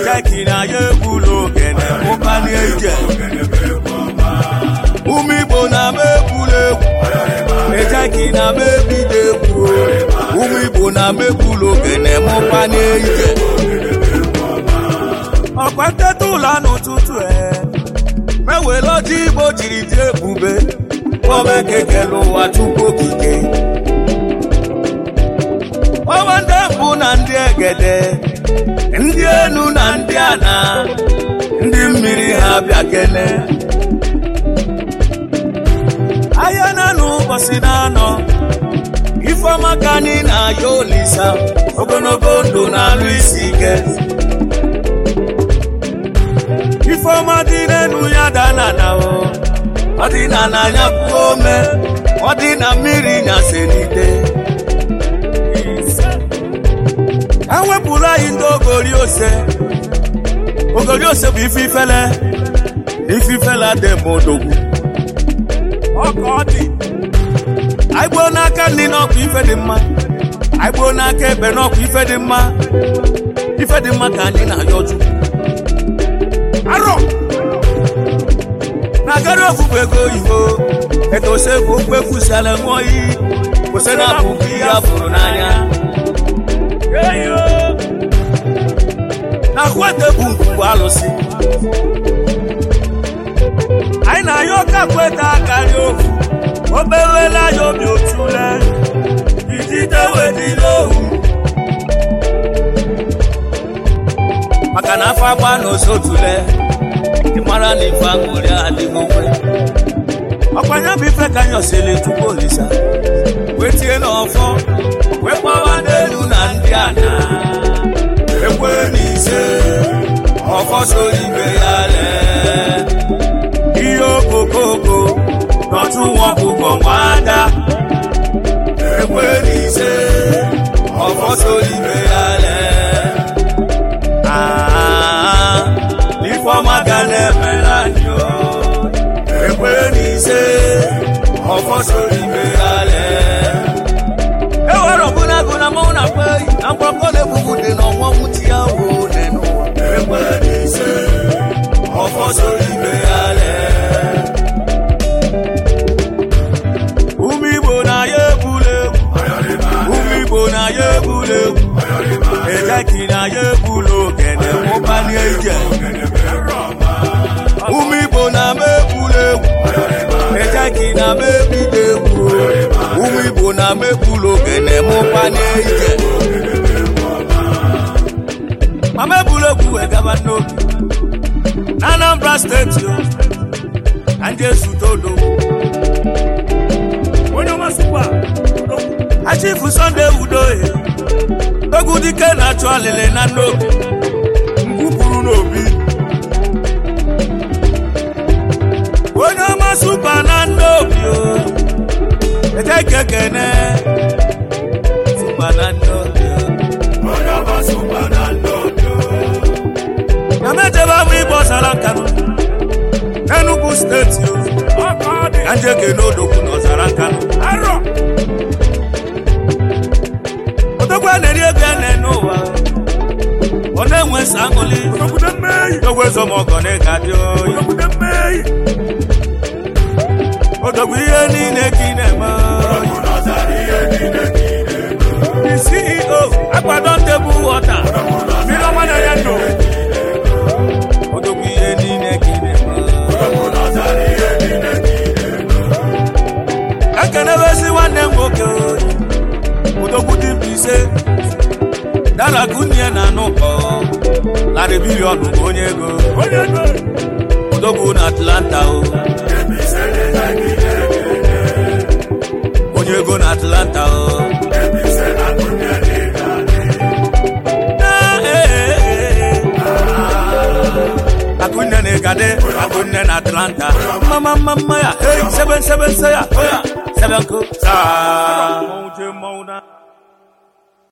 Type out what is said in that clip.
ejeki na ya egbula ogene mụkana ije ụmụ igbo na-ama egbula egwu ejeki na-ama ebido egwu ụmụ igbo na-ama egbula ogene mụkana ije ọkwa nteta ụlọ n'ụtụtụ e mewere ọjị igbo jiri dị ebube omekekele ụwa tupu okike ọwa ndị mbụ na ndị egede ndị enu na ndị ana ndị mmiri ha bịa kene ahịa na n'ụbọchị na-anọ ifeọma ka anyị na-aya olisa ogologo ndụ na-alụ isi ike ifeọma dị n'enu ya dana na o ọ dị na n'anya kwuo ome ọ dị na mmiri na selite ewepụrụ anyị ndị ogori ose ogori ose bụ ife ifele ife ifele dị m odogwu ọka ọ dị anyị gboo n'aka nri n'ọkụ ife dị mma anyị gboo n'aka ebe n'ọkụ ife dị mma ife dị mma ka anyị na-ayọ chukwu arọ na-agara ofufe ego oyibo etosekwu okpekwusiala ṅụọ iyi kwụsị na abụbụ ihe a fụrụ n'anya na kwete bụ ngwugwu alụsị anyị na-ayọ ọka kweta akarị ofu obewela ya obi otule ijide wedila ohu maka na afọ agba na osotule ị mara na ife aṅụrị adịghị onwe ọkwanye bụ ife ka nyọsịrị tupu olisa wee tie n'ọfọ wee gbawa n'elu na ndị ana ekwe n'ise ọfọ so ibe ya lee ihe okokoko n'otu nwa ọkụkọ nwada ekwe n'ise ọfọ so ibe ya lee Ah, ifeọma ga na-emela anyị o ekwe n'ise ọfọ so ibe ya lee ewere ọbụnagụ na mmanwụ na akpa eyi na mgbakọ na-ebubu dị n'ọnwa nwuchi ya wo n'enu ekwe n'ise ọfọ so ibe ya lee ụmụ igbo na ya egbula egwu ụmụ igbo na ya egbula egwu ejeki na ya egbula ogene mụbanye ije ụmụ igbo na-ama egbula egwu ejeki na-ama ebido egwu ụmụ igbo na-ama egbula ogene mụbanye ije mama egbula egwu wee gaba n'obi na anambra steeti o na ndị ezutodo onye ọmasịkwa achifu sọnde udohe egwu dike na-achụ alịlị na n'obi mgbupụrụ n'obi onye ọma supa na n'obi o ejeke kene supa na n'obi o onye ọma supa na n'obi o na mejebe abụ ịgba ọsara nkanụ n'enugwu steeti o na njeke n'odogwu n'ọzara nkanụ arọ odogwu a na-eri ego ya na-ene ụwa ọ na-enwe nsọ aṅụli odogwu ezomọgọ na ịga dị oyi odogwu ihe niile ka ị na-eme The CEO akwado tebụl wọta mmiri ọma na ya ndụ odogwu ihe niile ka ị na-eme ekenebezi nwanne m nwoke oyi odogwu dị mkpa ise dala kunye na n'ụkọ narị bilion bụ onye ego odogwu na atlanta o onye ego na atlanta o Ah, eh, eh, eh. akunne na igade akunne na atlanta mama mama ya hey seven seven say ya oya seven ko saa